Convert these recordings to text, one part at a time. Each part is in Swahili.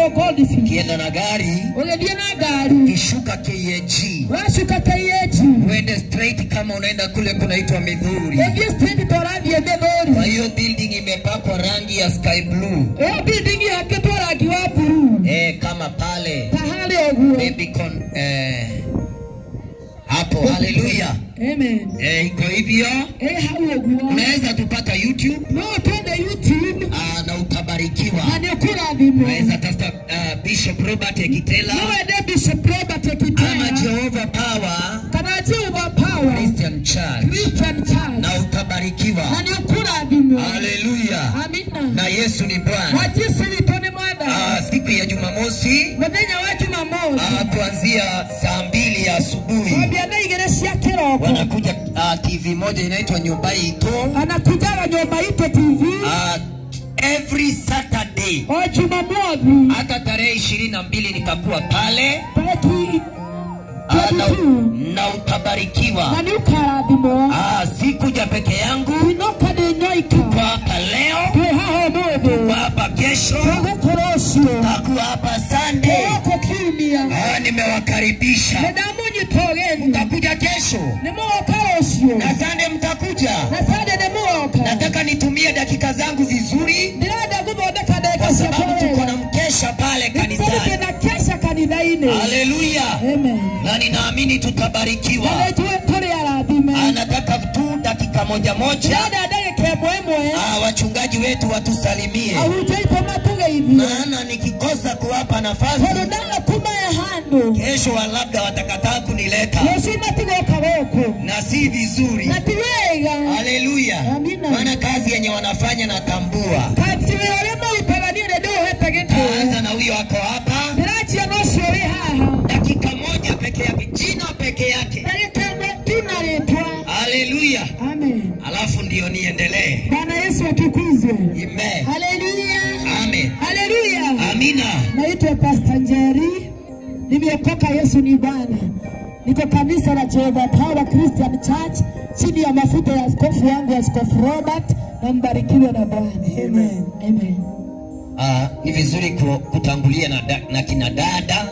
getagwo goldfish ukienda na gari ũgĩthiĩ na ngari ukishuka KAG wacuka kaiyeji uende straight kama unaenda kule kunaitwa Midhuri. ũthiĩ street torathiĩ Kwa mĩthũri hiyo building imepakwa rangi ya sky blue ĩyo building yakĩtwo rangi wa buruu eh, kama pale ta harĩa ũguo Babicon eh, hapo. Haleluya amen eh, iko hivyo. ĩ hau ũguo Unaweza tupata YouTube no twende youtube ah, na utabarikiwa. na nĩ ũkũrathimwo Unaweza tafuta ah, Bishop Robert Ekitela no wende bishop robert ama kitaya Jehovah Power kana jehova power Christian Church christian church na utabarikiwa. na nĩ ũkũrathimwo Haleluya. amina Na Yesu ni Bwana. wa jesu witũ nĩ mwathani Ah, siku ya Jumamosi mũthenya wa jumamosi ah, kuanzia saa mbili ya asubuhi kwambia na igĩrĩ cia kĩroko wanakuja ah, TV moja inaitwa Nyumba Ito anakujaga nyumba ito tv ah, every Saturday o jumamothi hata tarehe ishirini na mbili nitakuwa pale tarĩki ah, na, 22 na utabarikiwa. na nĩ ũkarathimwo Ah, sikuja peke yangu, inoka nĩ nyoika kwa hapa leo, twĩ haha kwa ũmũthĩ hapa kesho, tũgũkũra ũcio takuwa hapa Sunday. tũgũkũ kiumia Ah, nimewakaribisha. nĩ ndamunyita ũgeni Mtakuja kesho nĩ mũgoka ũcio na Sunday mtakuja. na sande nĩ mũgoka Nataka nitumie dakika zangu vizuri, ndĩrenda gũthondeka kwa ndagĩka sababu ciakwa tuko wega na mkesha pale tũrĩ kanisani. na kesha kanitha-inĩ Haleluya! amen Na ninaamini na tutabarikiwa. nĩ tũĩ tũrĩ arathime Anataka tu dakika moja moja, ndĩrenda ndagĩka ĩmwe ĩmwe ah, wachungaji wetu watusalimie, ahunjia itũ matũgeithie maana nikikosa kuwapa nafasi tondũ ndaga kumae handũ kesho wa labda watakataa kunileta rũciũ matigoka gũkũ na si vizuri. na ti wega Haleluya! Amina. Maana kazi yenye wanafanya natambua. kati wĩra ũrĩa marutaga niĩ nĩ ndĩũhete gĩtĩo Anza na huyo ako hapa, ndĩranjia na ũcio ũrĩ haha dakika moja peke yake, jina peke yake. ndagĩka ĩmwe tu na rĩtwa Haleluya! amen Alafu ndio niendelee. bwana yesu atukuzwe Amen. haleluya Amen. haleluya Amina. naitwa Pastor Njeri, nimeokoka. Yesu ni Bwana. Niko kanisa la Jehovah Power Christian Church chini ya mafuta ya askofu wangu Askofu Robert, na mbarikiwe na Bwana. Amen. Amen. Ah, ni vizuri ku- kutangulia na, da, na kina dada.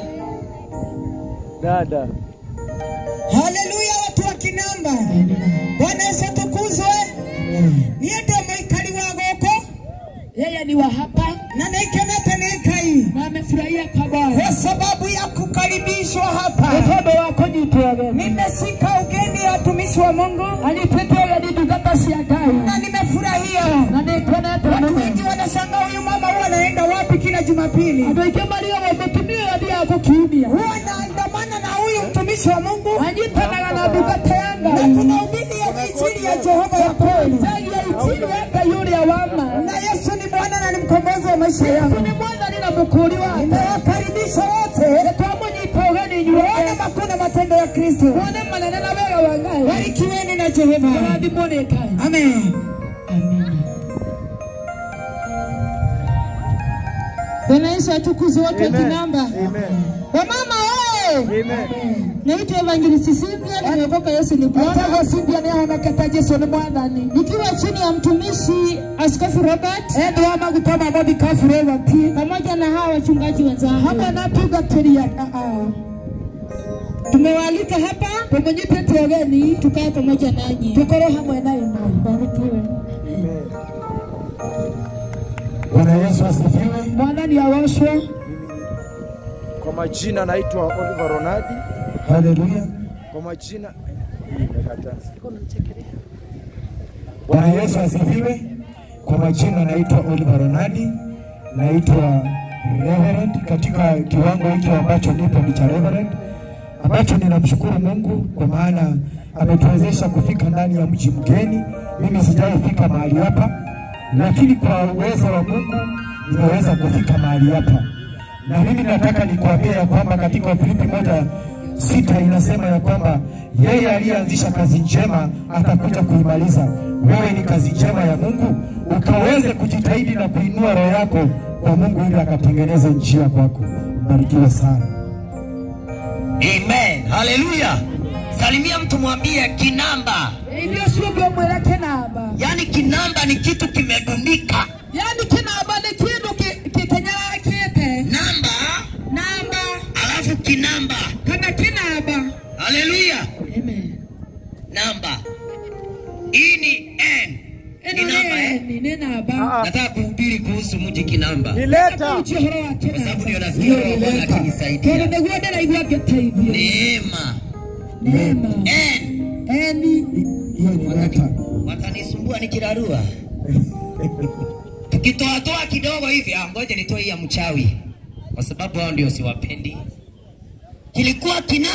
Dada. Haleluya, watu wa Kinamba. Bwana Yesu atukuzwe. Niĩ ndĩ mũikari wa gũkũ Yeye ni wa hapa na nĩikenete nĩ Ngai na amefurahia kwa Bwana kwa sababu ya kukaribishwa Nĩ hapa. tondũ wa kũnyitwo ũgeni. Nimeshika ugeni ya watumishi wa Mungu Anyitĩtwo ũgeni ndungata cia Ngai na nimefurahia. na nĩngenete Watu mũno. wengi wanashangaa huyu mama huwa anaenda wapi kila Jumapili? Andũ aingĩ mariũa mũtumia ũyũ athiaga gũkiumia Huwa anaandamana na huyu mtumishi wa Mungu anyitanaga na ndungata ya na Ngai tunahubiri ya injili ya Jehova ya kweli. Tagia injili ya Ngai ũrĩa wa ma Na Yesu ni Bwana na ni mkombozi wa maisha Yesu yangu. nĩ mwathani na mũkũũri wake Nimewakaribisha wote twamũnyita ũgeni muone inyuothe makuu na matendo ya Kristo. muone manene na wega wa Ngai Barikiweni na Jehova. tũrathimwo nĩ Ngai Amen. Bwana Yesu atukuzwe watu wa Amen. Kinamba. Amen. Wamama oye! Amen. Naitwa Evangelist Cynthia, nimeokoka Yesu ni Bwana. Nataka Cynthia ni amekata Yesu ni mwathani. Nikiwa chini ya mtumishi Askofu Robert endo ama gutoma modi kafu Robert pamoja na hawa wachungaji wenzangu. Hapa natugatĩria tumewaalika hapa tumunyite ũgeni tukae pamoja nanyi tukorwo hamwe na ino barikiwe Amen. Bwana Yesu asifiwe. mwathani awoshwe Kwa majina naitwa Oliver Ronadi. Haleluya. Kwa majina Nimekataa. Bwana Yesu asifiwe. Kwa majina naitwa Oliver Ronadi, naitwa Reverend katika kiwango hiki ambacho nipo ni cha Reverend, ambacho ninamshukuru Mungu kwa maana ametuwezesha kufika ndani ya mji mgeni. Mimi sijawahi fika mahali hapa, lakini kwa uwezo wa Mungu nimeweza kufika mahali hapa, na mimi nataka nikuambia ya kwamba katika Wafilipi moja sita inasema ya kwamba yeye aliyeanzisha kazi njema atakuja kuimaliza. Wewe ni kazi njema ya Mungu, ukaweze kujitahidi na kuinua roho yako kwa Mungu ili akatengeneze njia kwako. Mbarikiwe sana. Amen. Haleluya. Salimia mtu mwambie kinamba. ndio ciũngĩ mwĩre kĩnamba Yaani kinamba ni kitu kimedundika. yani kĩnamba nĩ kĩndũ kĩ- kĩtenyerakĩte Namba kinamba. kana kinaba Haleluya. amen Namba. Hii ni N. Ni eno namba eh? ni ni naba Ah, ah. Nataka kuhubiri kuhusu mji kinamba. Ni leta. uchi horo wa Kwa sababu ndio kinaba nasikia Roho wa Bwana tondo akinisaidia. niguo ndiraigua ngĩteithio Neema. neema N. eni hiyo ni leta. Watanisumbua nikirarua. Tukitoatoa kidogo hivi, ah, ngoja nitoe hii ya mchawi, kwa sababu hao ndio siwapendi. Kilikuwa kina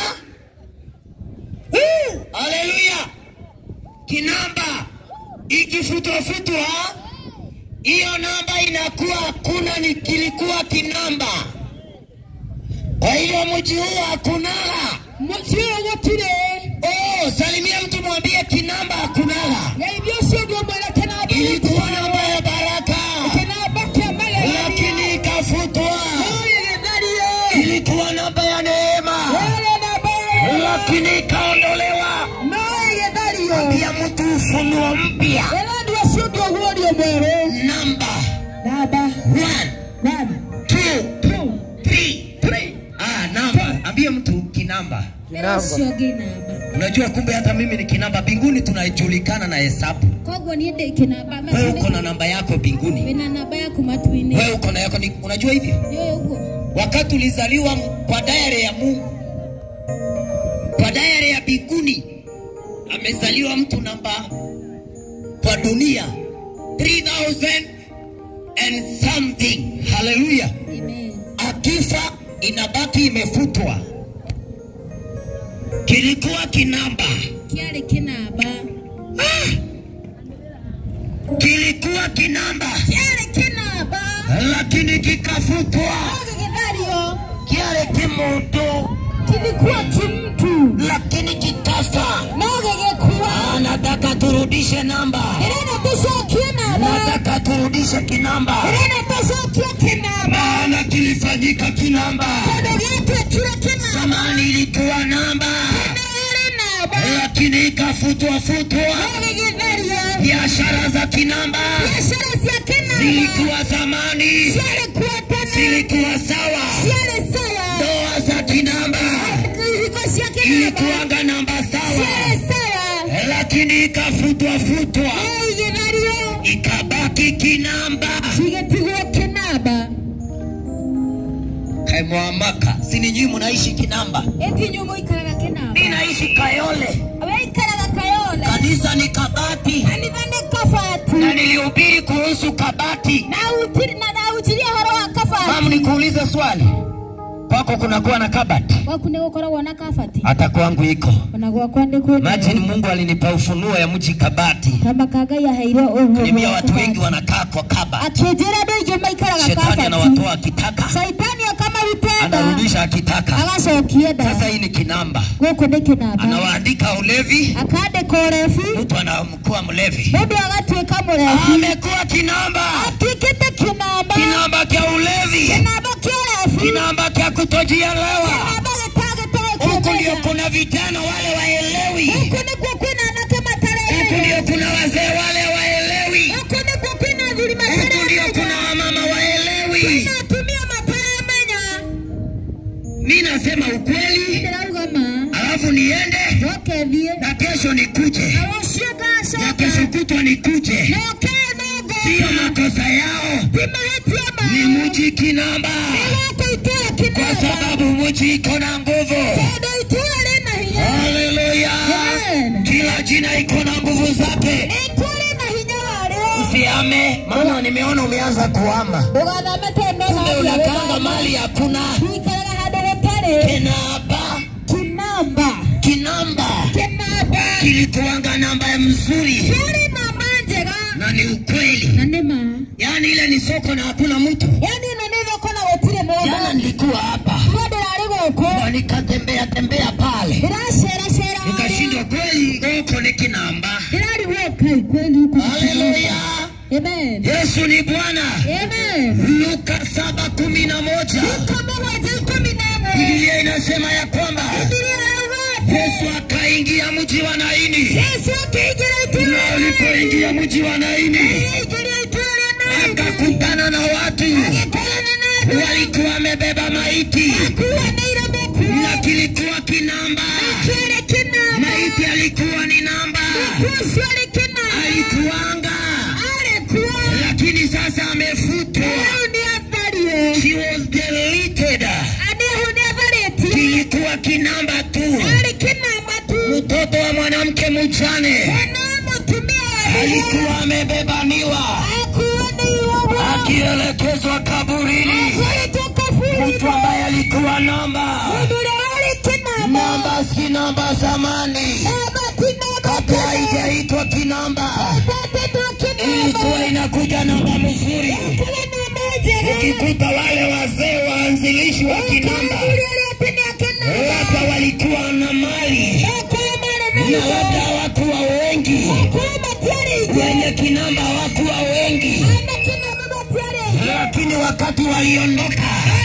Woo! Haleluya! Kinamba ikifutwafutwa, hiyo namba inakuwa hakuna, ni kilikuwa kinamba. Kwa hiyo mji huu hakunala. mũciĩ gũtirĩ Oh, salimia mtu mwambie kinamba hakunala. geithia ũcio ũngĩ ũmwĩre kĩnamba Ilikuwa namba ya baraka, kĩnamba kĩa magerio lakini ikafutwa. gĩgĩthario Ilikuwa namba ya neema, yarĩ namba lakini ikaondolewa. no ĩgĩthario Pia mtu ufunuo mpya, ĩra ndio ũcio ũngĩ ũguũrio mwerũ namba namba one, one two, two three, three. Ah, namba. Ambie mtu kinamba. ĩra ũcio ũngĩ namba Unajua kumbe hata mimi ni kinamba mbinguni, tunajulikana na hesabu. koguo niä ndä kä namba Wewe uko na namba yako mbinguni, wä na namba yaku matu-inä wewe uko na yako. ni- Unajua hivyo nä å guo wakati ulizaliwa kwa dayari ya Mungu, kwa dayari ya mbinguni, amezaliwa mtu namba kwa dunia 3000 and something. Haleluya! Akifa inabaki imefutwa. Kilikuwa kinamba, kä arä kä namba kilikuwa kinamba, kä arä kä namba lakini kikafutwa. gä gä thario Kiale kimundu, kilikuwa kimtu lakini kikafa. no gä gä kua Anataka turudishe namba, ä renda tå cokie namba nataka turudishe kinamba, ä renda tå cokie kä namba maana kilifanyika kinamba. tondå gä twäkire kä namba Zamani ilikuwa namba, nä rä namba lakini ikafutwa futwa. no gä gä thario Biashara za kinamba biacara cia kä namba zilikuwa zamani, ciarä kuo tene zilikuwa sawa. ciarä sawa Ndoa za kinamba ihiko cia kä namba ilikuwanga namba ciarä sawa, sawa lakini ikafutwa futwa, no igä thario ikabaki kinamba. cigätigwo kä namba Kaimwamaka, si ni nyinyi mnaishi kinamba? ĩti nyumu ikaraga kä namba Mimi naishi Kayole, we ikaraga kayole kanisa ni Kabati, kanitha nä kabati na nilihubiri kuhusu kabati. na utiri na ndautirie horo wa kabati Mamu, nikuulize swali, kwako kunakuwa na kabati? gwaku nä gå koragwo na kabati Hata kwangu iko. ona gwakwa nä kwä Imagine Mungu alinipa ufunuo ya mji kabati. kamaka ngai aheire å Nilimia watu wengi wanakaa kwa kabati. akä njä ra andå aingä maikaraga Shetani kabati anawatoa akitaka, caitani akamarutenda anarudisha akitaka. agacokie Sasa nda hii ni kinamba, gå kå nä kä namba anawaandika ulevi, akandä ka å rebi mtu anamkuwa mlevi, må ndå agatuä ka må rebi amekuwa kinamba, atuä tä kä namba kinamba kya ulevi, kinamba kä rebi kinamba kya kutojielewa. kinamba gä tagä Huku ndio kuna vijana wale waelewi, huku nä kuo kwä na anake huku mataremenya ndio kuna wazee wale waelewi, huku nä kuo kwä na athuri huku ndio kuna mataremenya wamama waelewi. na atumia mataremenya Mi nasema ukweli, ndä rauga ma alafu niende njoke thiä na kesho nikuje na rå cio na kesho ngacoka kutwa nikuje. noke no Sio ngoka makosa yao, ti mahätia ni mao mji kinamba, gako itåra kä kwa namba sababu mji iko na nguvu. tondå itåra rä na hinya Haleluya! Amen. Kila jina iko na nguvu zake. itåra rä na hinya warä Usiame, maana nimeona umeanza kuama. ndå gathamete Kumbe unakanga mali hakuna. ikaraga handå gå tarä Kinaba, kinamba kinamba kinamba kilikuwanga namba mzuri yarä namba njega na ni ukweli. na nä ma Yaani ile ni soko na hakuna mtu. yani ä no nä thoko na gå tirä må Jana ndå nilikuwa hapa no ndä rarä gå kå na nikatembea tembea pale, ndä raceracera nikashindwa kweli huko ni kinamba. ndä rarigwo kai kweli huku Haleluya! amen Yesu ni Bwana. amen Luka saba kumi na moja kama waje kumi na ĩmwe Biblia inasema ya kwamba Biblia inasema Yesu akaingia mji wa Naini, Yesu akĩingĩra na itũũra alipoingia mji wa Naini aingĩra itũũra na akakutana na watu agĩkorana na andũ walikuwa wamebeba maiti, akuanĩire mĩkuũ na kilikuwa kinamba. Maiti alikuwa ni namba, alikuanga, lakini sasa amefutwa. She was deleted. Kilikuwa kinamba tu. Mtoto wa mwanamke mjane alikuwa amebebaniwa akielekezwa kaburini. Mtu ambaye alikuwa namba namba, si namba zamani, kabla haijaitwa kinamba, ilikuwa inakuja namba mzuri. Ukikuta wale wazee waanzilishi wa kinamba, labda walikuwa na mali na labda hawakuwa wengi, wenye kinamba hawakuwa wengi, lakini wakati waliondoka,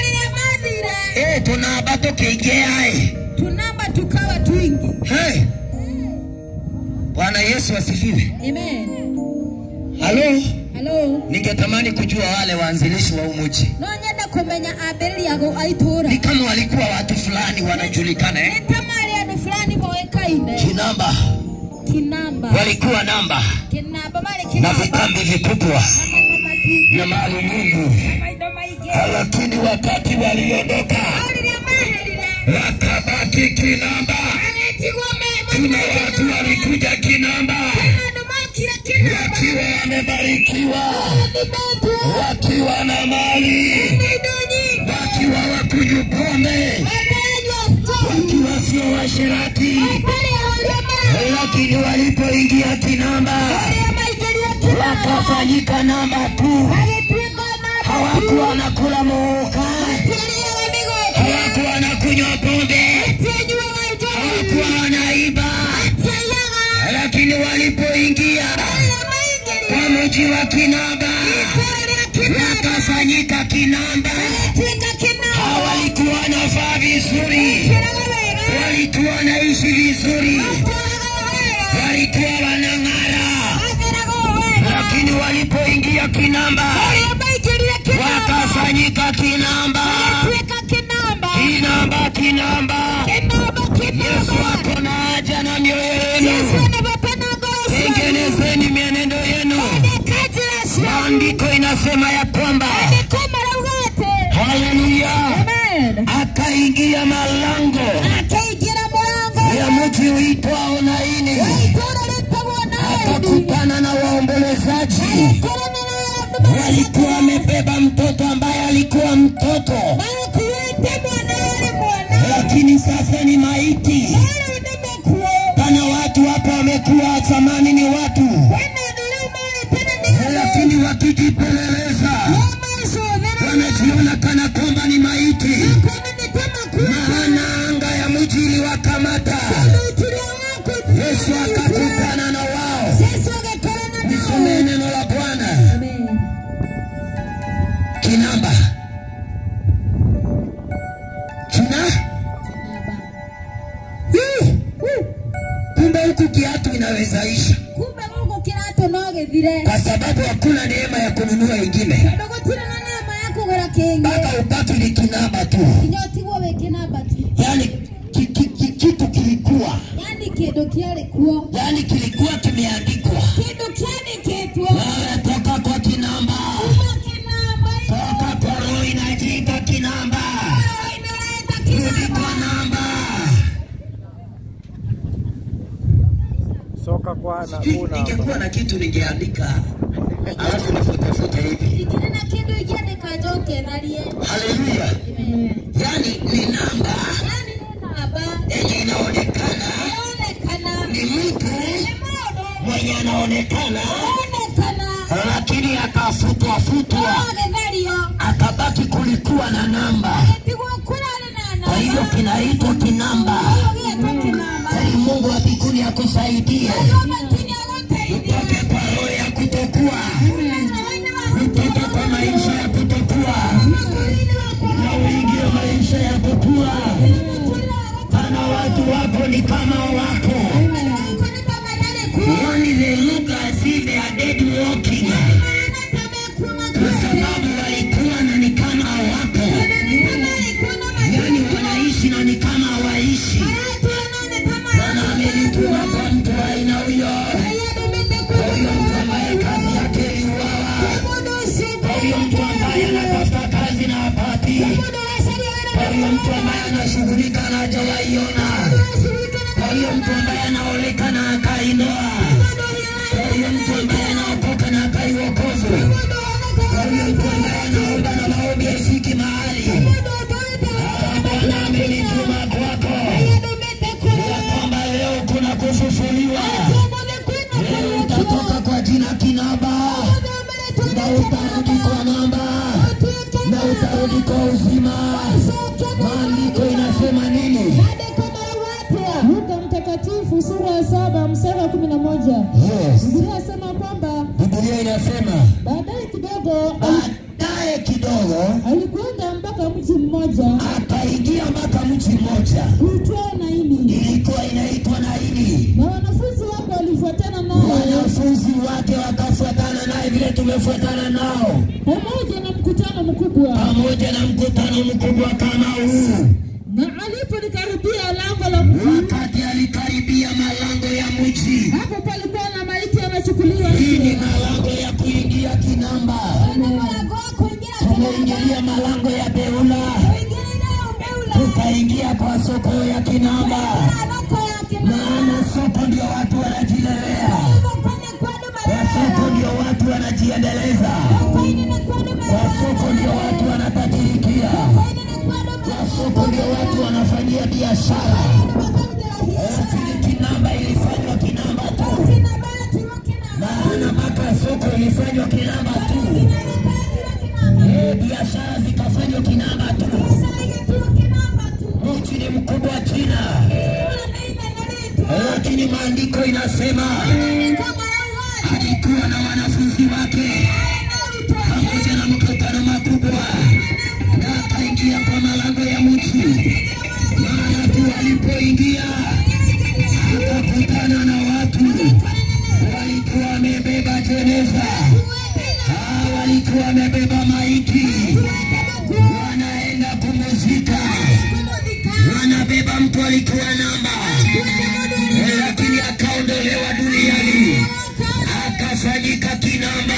eh, tunaba tukiingiae tunamba tukawa twingi Hey. Bwana Yesu asifiwe. amen Halo, halo ningetamani kujua wale waanzilishi wa umuji no nyenda kumenya ambĩrĩriago a itũũra ni kama walikuwa watu fulani wanajulikana eh? nĩ ta marĩ andũ fulani moĩkaine Kinamba kinamba walikuwa namba kinamba marĩ na kinamba vitambi vikubwa na matingi na mali nyingi, maitho maingĩ lakini wakati waliondoka o rĩrĩa maherire wakabaki kinamba. agetigwo Kuna watu walikuja kinamba andũ mokire kinamba wakiwa wamebarikiwa, nĩmetwo wakiwa na mali, na indo nyingi wakiwa wakunywa pombe, mapenywa stori wakiwa sio washirati, pale ũrĩa mara lakini walipoingia kinamba ũrĩa maingĩrire kinamba wakafanyika namba tu, agĩtuĩka namba hawakuwa wanakula muka, tiarĩaga mĩgũnda hawakuwa wanakunywa pombe, tianyuaga njohi hawakuwa wanaiba, tiaiyaga lakini walipoingia ũrĩa maingĩrire kwa mji wa kinamba ũrĩa kinamba wakafanyika kinamba. agĩtuĩka kinamba Hawa walikuwa wanavaa vizuri, kĩraga wega walikuwa wanaishi vizuri, tũraga wega walikuwa wanang'ara, atheraga wega lakini walipoingia kinamba ũrĩa maingĩrire kinamba wakafanyika kinamba, agĩtuĩka kinamba kinamba, kinamba. kinamba Yesu kinamba ako na haja na mioyo Yesu yenu, anapenda ngoro zetu tengenezeni mienendo yenu. kazi ya Maandiko inasema ya kwamba kama ugate haleluya, amen akaingia malango akaingira mulango ya mji uitwao Naini, itũra rĩtagwo naeni akakutana na waombolezaji walikuwa wamebeba mtoto ambaye alikuwa mtoto, makuite mwana yale mwana lakini sasa ni maiti. wale ndemekuo Pana watu hapa wamekuwa zamani ni watu, wena nuluma tena ni lakini wakijipeleleza wanajiona kana kwamba ni maiti, maana anga ya mji iliwakamata. Yesu akakutana na wao. Nisomee neno la Bwana. Kinamba, kina kumbe huku kiatu inaweza isha, kumbe guku kiratu no githire kwa sababu hakuna neema ya kununua ingine, tondu gutire na neema ya kugura kingi mpaka ubaki ni kinamba tu. nginya utigwo wi kinamba tu Yani ki, ki, ki, kitu kilikuwa yani kindu kiari kuo yani kilikuwa kimeandikwa, kindu kiandikitwo wewe toka kwa kinamba, kuma kinamba toka kwa roho inajiita kinamba, inareta rudi kinamba kwa namba. soka kwa na kuna Ningekuwa na kitu ningeandika, alafu nifutefute hivi. ingire na kindu ingiandika njoke tharie Haleluya! Yani ni namba yani ni namba yenye inaonekana inaonekana ni mtu ni mundu mwenye anaonekana, inaonekana lakini akafutwa futwa, agithario akabaki kulikuwa na namba. tigwo kurari na Kwa hivyo namba kinaitwa kinamba. gietwo kinamba Ili Mungu wa mbinguni akusaidie matini aguteithia utoke kwa roho ya kutokuwa, utoke kwa maisha ya kutokuwa na uingie maisha ya kukua. Pana watu wapo ni kama wako, yani they look as if they are dead walking, kwa sababu walikuwa na ni kama wako, yani wanaishi na ni kama chapati. Kwa hiyo mtu ambaye anashughulika na hajawaiona. Kwa hiyo mtu ambaye anaolekana akaindoa. Kwa hiyo mtu ambaye anaokoka na akaiwokovu. Kwa hiyo mtu ambaye anaomba na maombi haifiki mahali. Ah, Bwana amenituma kwako ya kwamba leo kuna kufufuliwa. Leo utatoka kwa jina kinaba na utarudi kwa namba na utarudi kwa uzima. Maandiko inasema nini? Luka Mtakatifu sura ya saba mstari wa kumi na moja Yes. Biblia inasema kwamba Biblia inasema baadaye kidogo ali- baadaye kidogo alikwenda mpaka mji mmoja akaingia mpaka mji mmoja uitwao Naini, ilikuwa inaitwa Naini. na wanafunzi wake walifuatana naye Wanafunzi wake wakafuatana naye vile tumefuatana nao, pamoja na mkutano mkubwa. pamoja na mkutano mkubwa kama huu. Na alipolikaribia lango la mji, Wakati alikaribia malango ya mji, hapo palikuwa na maiti anachukuliwa hii ni nje. malango ya kuingia Kinamba. Tumeingilia malango ya Beula, tukaingia kwa soko ya Kinamba, maana soko ndio watu wanajilelea, kwa soko ndio watu wanajiendeleza, kwa soko ndio watu wanatajirikia, kwa soko ndio watu wanafanyia biashara. Lakini Kinamba ilifanywa Kinamba tu, maana mpaka soko ilifanywa Kinamba tu, Eh, biashara zikafanywa Kinamba tu. Mji ni mkubwa China, lakini maandiko inasema alikuwa na wanafunzi wake pamoja na mkutano makubwa, na akaingia kwa malango ya mji. Mara tu alipoingia akakutana na watu walikuwa wamebeba jeneza, Ah, walikuwa wamebeba maiti, wanaenda kumuzika, wanabeba mtu alikuwa namba, Eh, lakini akaondolewa duniani, akafanyika kinamba.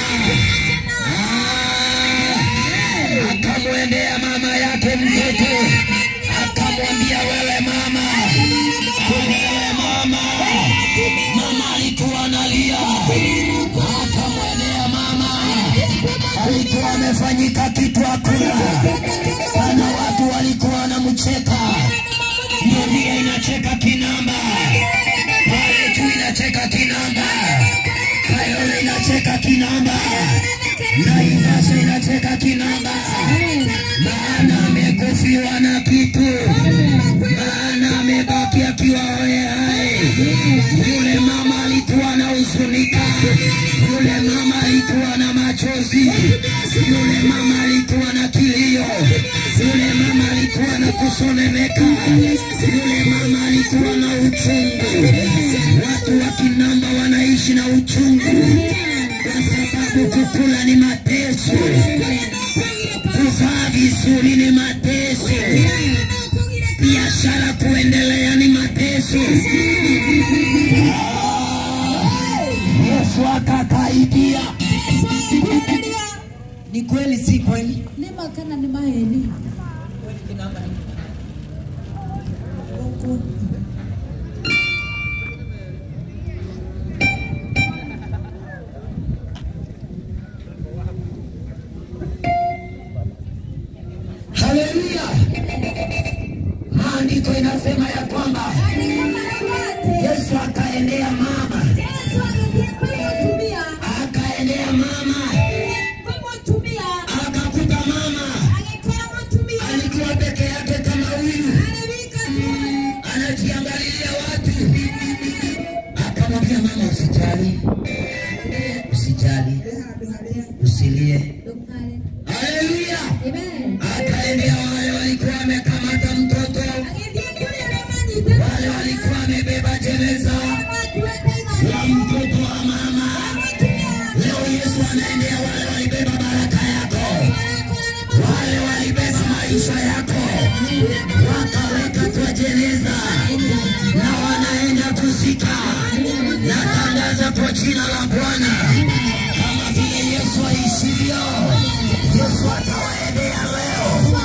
Ah, akamwendea mama yake mtoto, akamwambia wewe mama, wewe mama, mama alikuwa analia, akamwendea mama, alikuwa amefanyika kitu hakuna, na watu walikuwa wanamcheka. Dunia inacheka kinamba, pale tu inacheka kinamba, Kayole inacheka kinamba, Naivasha inacheka kinamba, maana amekufiwa na kitu, maana amebaki akiwa hoye hai. Yule mama alikuwa na huzunika, yule mama alikuwa na machozi, yule mama alikuwa na kilio, yule mama alikuwa na kusononeka, yule mama alikuwa na uchungu. Watu wa Kinamba wanaishi na uchungu kwa sababu kukula ni mateso, kuvaa vizuri ni mateso, biashara kuendelea ni mateso. Yesu akakaidia. Ni kweli si kweli? Lima kana ni maheni. Haleluya! Maandiko inasema ya kwamba Yesu akaendea mama, akaendea mama, akakuta mama alikuwa peke yake kama huyu, anajiangalilia watu, akamwambia mama, usijali, usijali, usilie. Haleluya! Akaendea wale walikuwa wamekamata mtoto, wale walikuwa wamebeba jeneza la mtoto wa mama. Leo Yesu anaendea wale walibeba baraka yako, wale walibeba maisha yako, wakaweka kwa jeneza na wanaenda kuzika. Natangaza kwa jina la Bwana, kama vile Yesu aishivyo, Yesu atawaendea leo.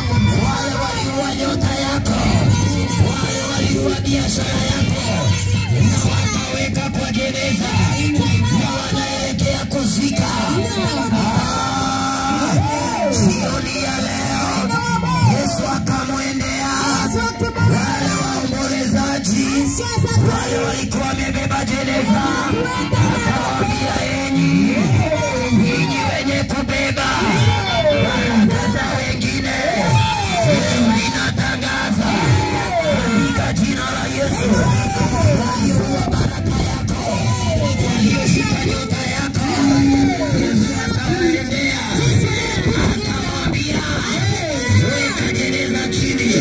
walikuwa wamebeba jeneza, akawaambia enyi ninyi wenye kubeba baraka za wengine, leo ninatangaza katika jina la Yesu, walioua baraka yako, walioshika nyota yako, Yesu atawaendea, akamwambia weka jeneza chini.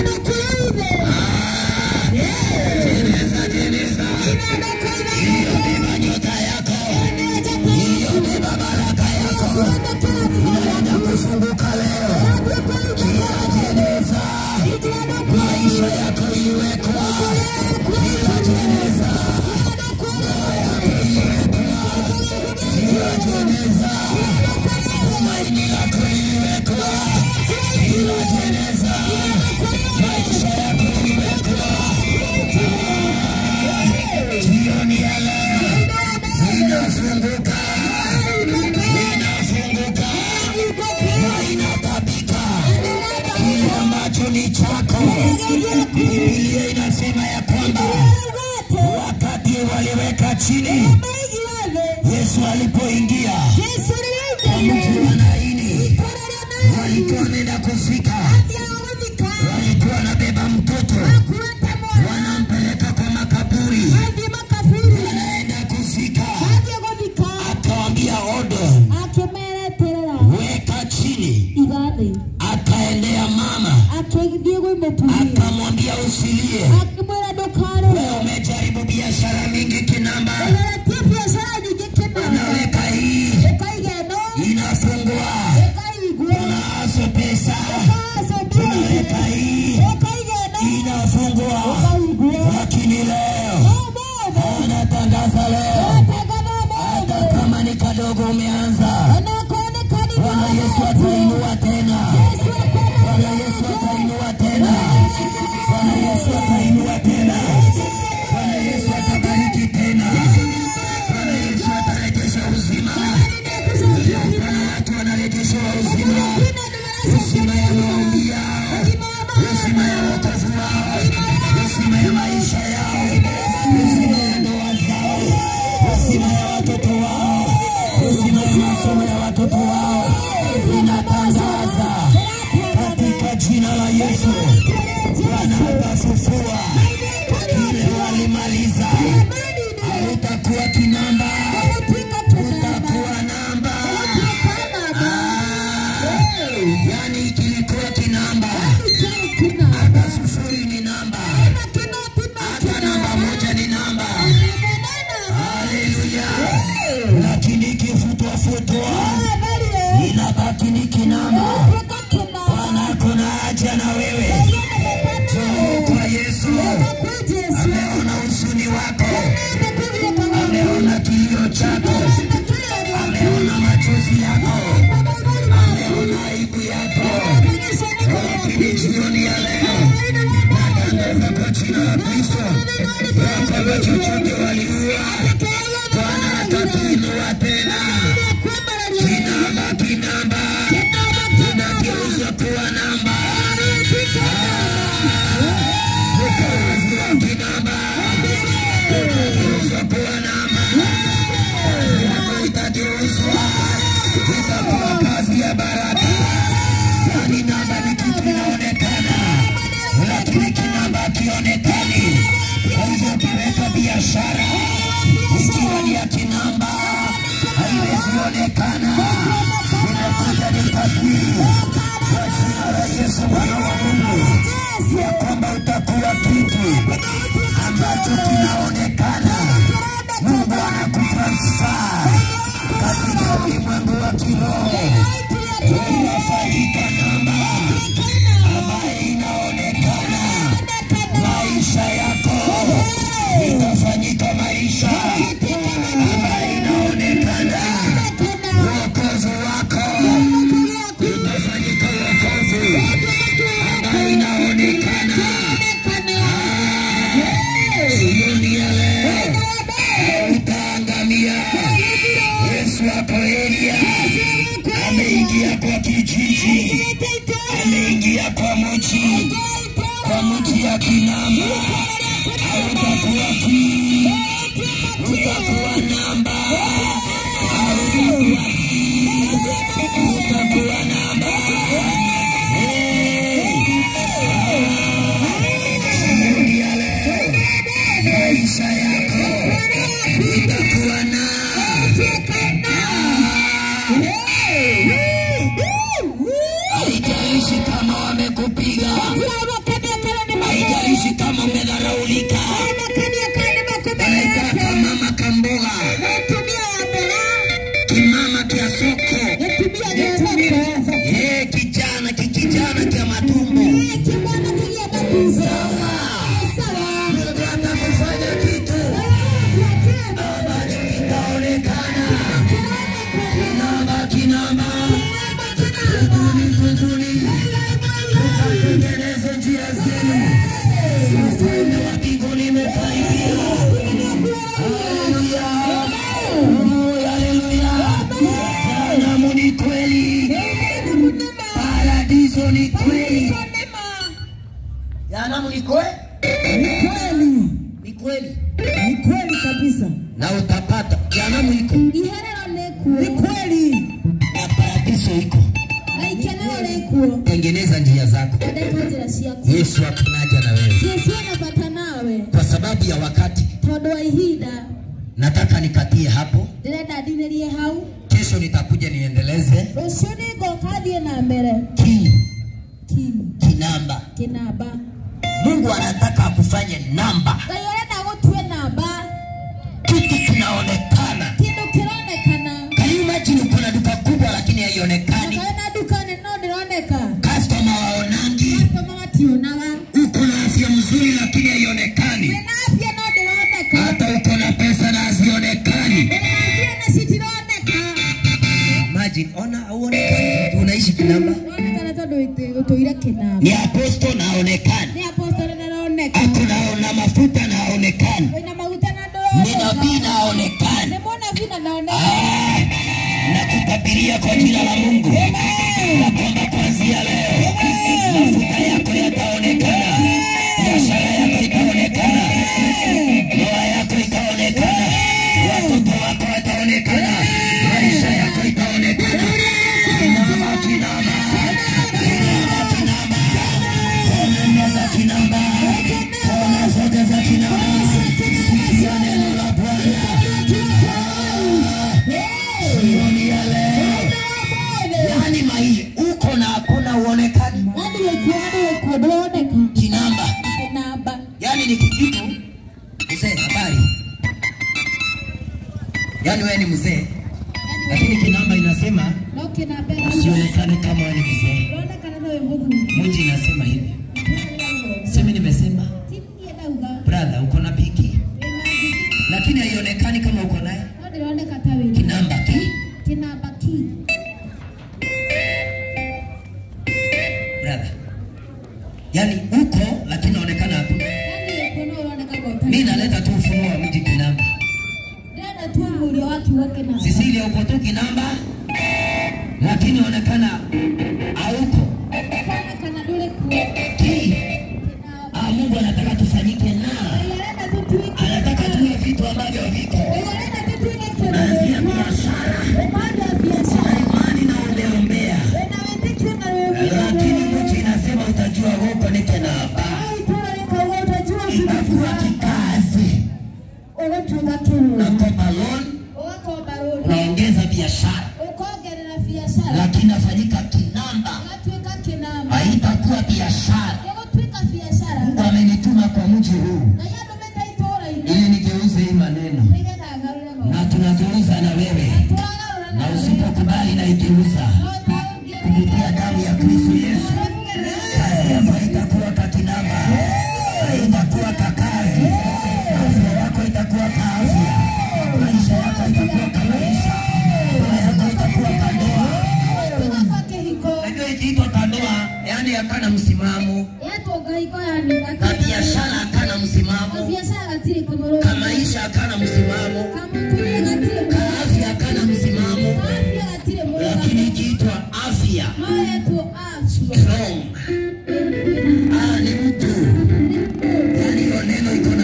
Jeneza, jeneza, iliyobeba nyota yako, iliyobeba baraka yako, inaenda kufunguka leo. Kila jeneza, maisha yako iwekwa. Kila jeneza, ndoa yako iwekwa. Kila jeneza, tumaini lako iwekwa. Kila jeneza, maisha yako iwekwa. Jioni ya leo inafunguka, inafunguka na inatabika kile ambacho ni chako. Biblia inasema ya kwamba wakati waliweka chini, Yesu alipoingia kwa mji wa Naini, walikuwa wanaenda kufika, walikuwa wanabeba mtoto wanampeleka kwa makaburi, wanaenda kufika, akawambia odo, weka chini. Akaendea mama akamwambia usilie, wewe umejaribu biashara mingi kinamba, unaweka hii inafungua, unazo pesa, unaweka hii inafungua, lakini leo anatangaza leo, hata kama ni kadogo umeanza, Bwana Yesu atainua tena. Bwana Yesu atainua tena. Bwana Yesu atainua tena. Bwana Yesu atabariki tena. Bwana Yesu atarejesha uzima. Bwana watu wanarejeshewa uzima, uzima ya maombi yao, uzima ya wokovu wao, uzima ya maisha yao, uzima ya ndoa zao, uzima ya watoto wao, uzima ya masomo ya watoto wao. Inatangaza katika jina la Yesu, Bwana atafufua kile walimaliza. Hautakuwa kinamba, utakuwa namba. Ah, yani kilikuwa kinamba, hata sufuri ni namba, hata namba moja ni namba. Haleluya! Lakini ikifutwafutwa inabaki ni kinamba. Bwana kuna haja na wewe, njoo kwa Yesu. Ameona huzuni wako, ameona kilio chako, ameona machozi yako, ameona aibu yako. Lakini jioni ya leo natangaza kwa jina la Kristo ya kwamba chochote waliua, Bwana atakiinua tena. Kinamba, kinamba inageuzwa kuwa namba. Ukazi wa kinamba unageuzwa kuwa namba. Kazi yako itageuzwa, itakuwa kazi ya baraka. Yani namba ni kitu inaonekana, lakini kinamba hakionekani. Kwa hivyo ukiweka biashara ikiwa ni ya kinamba haiwezi onekana, inakuja ni tabiri kwa jina la Yesu mwana wa Mungu ya kwamba utakuwa kitu ambacho kinaonekana. Mungu anakutransfer katika ulimwengu wa kiroho, unafanyika namba ambayo inaonekana. Maisha yako itafanyika maisha ambayo inaonekana. Wokovu wako utafanyika wokovu ambayo inaonekana. Jioni ya leo utaangamia. Yesu ako Elia ameingia kwa kijiji, ameingia kwa mji, kwa mji ya Kinamba, hautakuwa kii, utakuwa namba, hautakuwa utakuwa namba. Hey! Siku ya leo maisha yako itakuwa na haijalishi kama wamekupiga, haijalishi kama umedharaulika, naitaka mama kamboga, kimama kya soko, eh, kijana kikijana kya matumbo, Mungu atakufanya kitu ambacho kitaonekana kinamba kinamba, tubuni tubuni, tukatengeneze njia zenu, ufalme wa mbinguni umekaribia. Haleluya, Oh, haleluya, jehanamu ni kweli, paradiso ni kweli, jehanamu ni kweli, Kweli, ni kweli, ni kweli kabisa, na utapata jehanamu iko iherero ni rĩkuo kweli. na paradiso iko. na ikenero rĩkuo Tengeneza njia zako. thondeka njĩra ciaku Yesu akinaja na wewe, jesu ena bata nawe kwa sababu ya wakati tondũ wa ihinda nataka nikatie hapo. ndĩrenda ndinĩrie hau Kesho nitakuja niendeleze rũciũ nĩngoka thiĩ na mbere ki ki kinamba. kĩnamba Mungu anataka akufanye namba, ngai ũrenda gũtue namba kitu kinaonekana. kĩndũ kĩronekana Can you imagine uko na duka kubwa lakini haionekani, ngai na duka nene no ndĩroneka customer waonangi, kama mationaga uko na afya mzuri lakini haionekani, wĩna afya no ndĩroneka hata uko na pesa na hazionekani. wĩna afya na citironeka Imagine, ona hauonekani, unaishi kinamba. ronekana tondũ wĩtĩ- gũtũire kĩnamba Ni aposto na haonekani, nĩ apostole na roneka akuna na mafuta na haonekani, wĩna maguta na ni nabii na haonekani. nĩ mũnabii na naoneka Ah, nakutabiria kwa jina la Mungu ya kwamba kuanzia leo mafuta yako yataonekana, biashara yako itaonekana, ndoa yako itaonekana, watoto wako wataonekana, maisha yako itaonekana. Kinama, kinama, kinama, kinama, kona za kinama, kona zote za kinama, sikia neno la Bwana. Jioni ya leo, yani maisha uko na hakuna uonekani Nani wekuo nani wekuo ndĩroneka kinamba, kĩnamba yani ni kikitu mzee. Habari, yani wewe ni mzee, lakini kinamba inasema no kĩnamba usionekane kama wewe ni mzee. ronekana ta wĩ mũthuri Muji inasema hivi, simi nimesema tinie ndauga brother, uko na piki wĩna ngigi lakini haionekani kama uko naye no ndĩroneka ta wĩ kinamba ki kĩnamba ki brother, yani uko lakini naonekana hakuna. nani wekuo no ũroneka gota Mimi naleta tu ufunuo wa mji kinamba. ndĩrenda tu ũgurio wa kiugo kĩnamba Sisilia uko tu kinamba, lakini onekana hauko ũkonekana ndũrĩ kuo ki. kĩnamba Ah, Mungu anataka tufanyike na ngai arenda tũtuĩke anataka tuwe vitu ambavyo viko ngai arenda tũtuĩke naanzia kĩndũ biashara ũmanda biashara na imani na umeombea, wĩna wĩtĩkio na lakini wĩwĩra mji inasema utajua huko ni kinamba, au itũũra rĩkauga ũtajua itakuwa cukuru kikazi, ũgũtuĩka kĩrũra unakopa loan, ũgakomba rũni unaongeza biashara, ũkongerera biacara lakini inafanyika kinamba, ũgatuĩka kĩnamba haitakuwa biashara. gĩgũtuĩka biacara Mungu amenituma kwa mji huu ngai andũmĩte itũũra-inĩ ili nigeuze hii maneno nĩgetha ngarũre na maũndũ tunageuza na wewe, tũragarũra na nawe usipokubali na igeuza no taũngĩre kupitia damu ya Kristo Yesu, kazi yako haitakuwa kakinamba, haitakuwa kakazi, afya yako itakuwa kaafya, maisha yako itakuwa kamaisha, ndoa yako itakuwa kandoa. Kuga kwa kĩhiko Najua ikiitwa kandoa, yani hakana msimamo, yetwo ngahiko yani na biashara hakana msimamo, biacara gatirĩ kũmũrũga kamaisha hakana msimamo, kamũtũrĩre gatirĩ kaafya hakana msimamo, afya gatirĩ mũrũga lakini ikiitwa afya no yetwo afya strong, ah, ni mtu yani hiyo neno iko na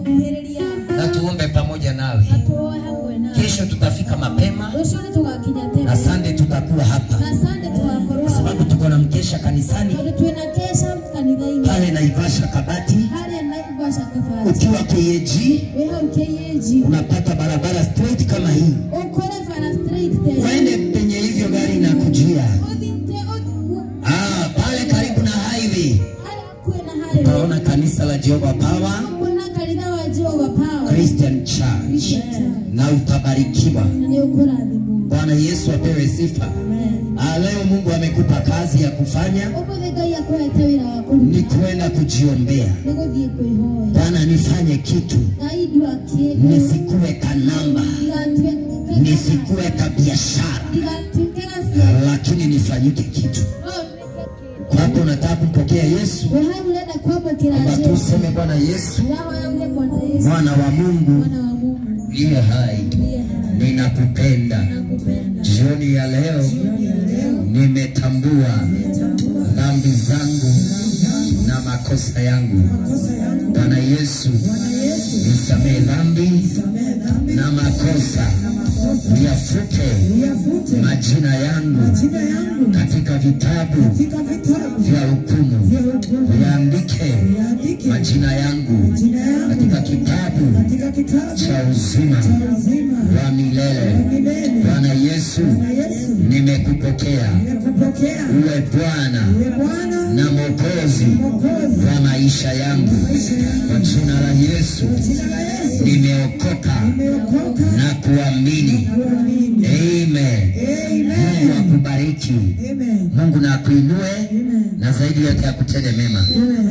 tũgũkuhĩrĩria na tuombe pamoja nawe. na tuoe hamwe nawe Kesho tutafika mapema rũciũ nĩ tũgakinya na tene Sunday tutakuwa hapa, na sande tũgakorwo kwa sababu tuko na mkesha kanisani tondũ twĩna kesha kanitha-inĩ pale Naivasha Kabati. harĩa naigwaca kabati Ukiwa KAG wĩ hau KAG unapata barabara straight kama hii, ũkore bara straight there uende penye hivyo gari inakujia. ũthite Ah, pale karibu na highway harĩa kwĩna harĩa utaona kanisa la Jehovah Power kuna kanitha wa Jehova Power Christian Church na utabarikiwa. na nĩ ũkũrathimwo Bwana Yesu apewe sifa. Ah, leo Mungu amekupa kazi ya kufanya ũmũthĩ Ngai akũhete wĩra wa kũruta ni kwenda kujiombea. nĩ gũthiĩ kwĩhoya Bwana nifanye kitu, Ngai ndua kĩndũ nisikuwe kanamba, ndigatuĩke nisikuwe ka biashara, ndigatuĩke gabia lakini nifanyike kitu. Kwa hapo unataka kumpokea Yesu, wĩ hau ũrenda kwamũkĩra kwamba tu Jesũ useme Bwana Yesu, ndahoyagire Bwana Yesu mwana wa Mungu mwana wa Mungu liye hai, ndiye hai ninakupenda. nakupenda Jioni ya leo nimetambua dhambi zangu na makosa yangu. Bwana Yesu, nisamehe dhambi na makosa, niyafute majina yangu katika vitabu vya hukumu, yaandike majina yangu katika kitabu cha uzima wa milele. Bwana Yesu, nimekupokea uwe Bwana na Mwokozi wa maisha yangu. Kwa jina la Yesu nimeokoka na kuamini. Amen. Mungu akubariki, Mungu na akuinue na zaidi yote akutende mema.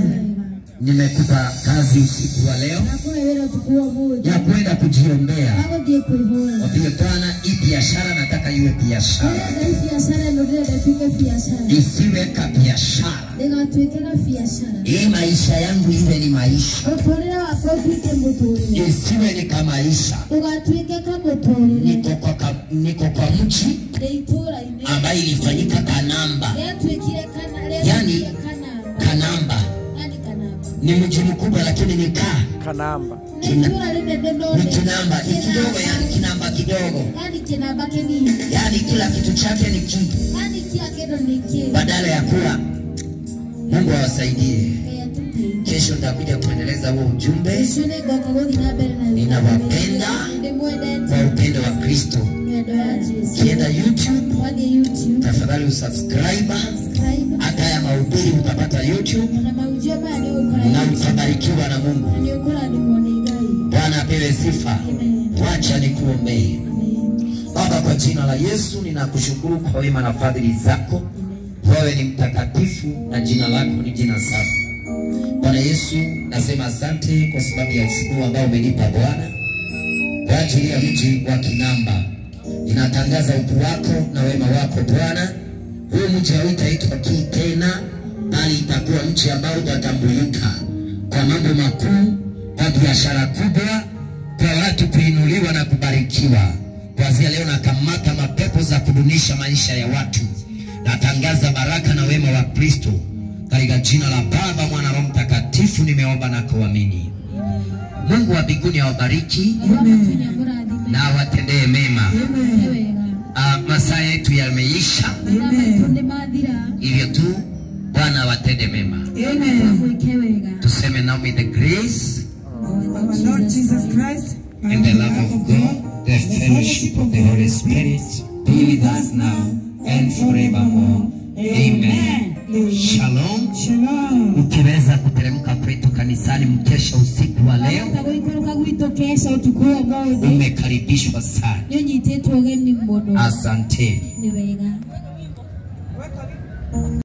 Nimekupa kazi usiku wa leo nakũhe wĩra ũtukũ wa ũmũthĩ ya kwenda kujiombea. agũthiĩ kwĩhoya Wapige Bwana, hii biashara nataka iwe biashara, Ngai biacara ĩno ndĩrenda ĩtuĩke biacara isiwe ka biashara. ndĩgatuĩke na biacara Hii maisha yangu iwe ni maisha, mũtũrĩre wakwa ũtuĩke mũtũrĩre isiwe ni ka maisha. ndũgatuĩke ka mũtũrĩre Niko kwa, ka, niko kwa mji nĩ itũũra-inĩ ambayo ilifanyika Kanamba. rĩatuĩkire kana Yani- rĩatuĩkire kanamba Kanamba yani kanamba ni mji mkubwa, lakini ni kaa Kanamba. nĩ itũũra rĩnene no ni nĩ- kinamba, ni kidogo, yani kinamba kidogo, yani kĩnamba kĩnini yani kila kitu chake ni ki, yani kila kĩndũ nĩ kĩ badala ya kuwa. Mungu awasaidie. Ngai atũteithie. Kesho nitakuja kuendeleza huo ujumbe Rũciũ nĩngoka gũthiĩ na mbere na Ninawapenda ndĩmwendete kwa upendo wa Kristo. nyendo ya Jesũ Kienda YouTube, wathiĩ YouTube tafadhali usubscribe. subscribe Hata ya mahubiri utapata YouTube na maujio maya nĩ ũkora na utabarikiwa na Mungu. nĩ ũkũrathimwo nĩ Ngai Bwana apewe sifa. Amen. Wacha nikuombee. Amen. Baba, kwa jina la Yesu ninakushukuru kwa wema na fadhili zako. Wewe ni mtakatifu na jina lako ni jina safi. Bwana Yesu, nasema asante kwa sababu ya ufunuo ambao umenipa Bwana kwa ajili ya mji wa Kinamba. Ninatangaza ukuu wako na wema wako Bwana. Huu mji hautaitwa Kii tena, bali itakuwa mji ambao utatambulika kwa mambo makuu, kwa biashara kubwa, kwa watu kuinuliwa na kubarikiwa. Kuanzia leo nakamata mapepo za kudunisha maisha ya watu. Natangaza baraka na wema wa Kristo katika jina la Baba, Mwana, Roho Mtakatifu, nimeomba na kuamini. Mungu wa mbinguni awabariki Wakati kũrathime na awatendee mema. Mwĩke wega Ah, masaa yetu yameisha, mathaa maitũ nĩ mathira hivyo tu Bwana awatende mema. mwĩke wega Tuseme now may the grace Our Lord Jesus Christ and the love of God, the fellowship of the Holy Spirit be with us now and forevermore. Amen. Shalom. Shalom. Ukiweza kuteremka kwetu kanisani mkesha usiku wa leo, Wahota gũikũrũka gwitũ kesha ũtukũ wa ũmũthĩ umekaribishwa sana. nĩ ũnyitĩtwo ũgeni mũno Asanteni. nĩ wega